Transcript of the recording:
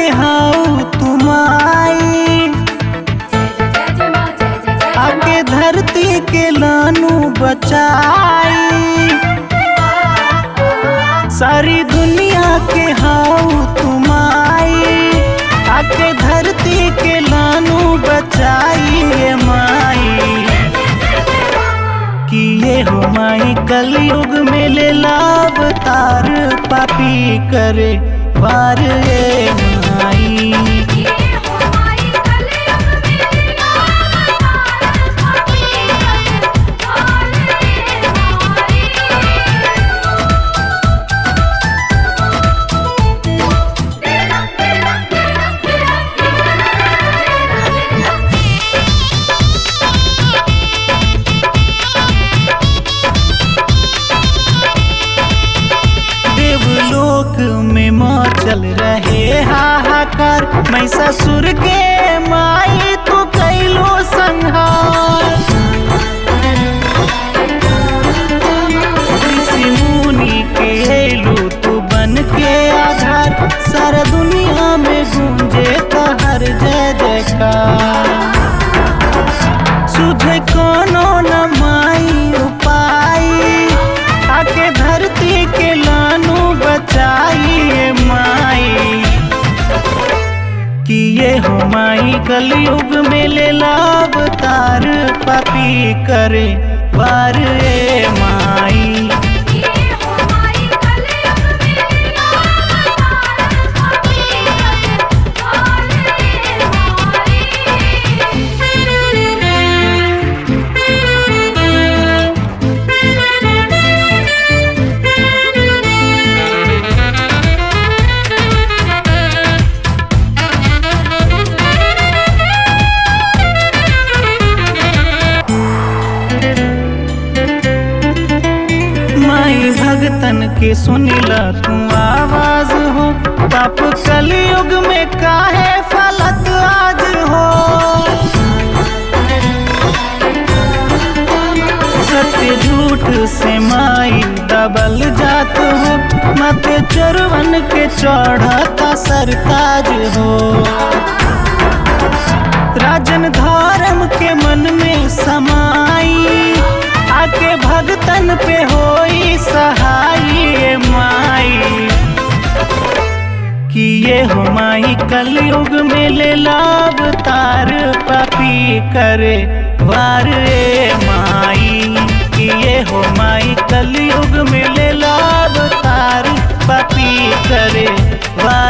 हाउ तुमाई आके धरती के लानू बचाई सारी दुनिया के हाउ तुमाई आके धरती के लानू बचाई ये माई कि ये हो माई कलयुग में ले लाभ तार पापी करे वार ये माई देवलोक में मचल रहे हाहाकार मैं ससुर के माई तो कैलो संहार ऋषि मुनि के एलू तू बन के आधार सारा दुनिया में गूंजे हर जय जयकार सुझे कोनो न माई उपाई आके धरती के लानू बचाई माई कि ये हो माई कलयुग में ले लाभ तार पापी करे वार ए माई माई भगतन के सुनिला तू आवाज हो पाप कलयुग में काहे फलत आज हो सत्य झूठ से माई दबल जात हो मत चरवन के चढ़ता सरताज हो राजन धर्म के मन में समाई आके भगतन पे होई सहाय माई कि ये हो माई कलयुग में ले लाभ तार पापी करे वार ए माई कि ये हो माई कलयुग में ले लाभ तार पापी करे वार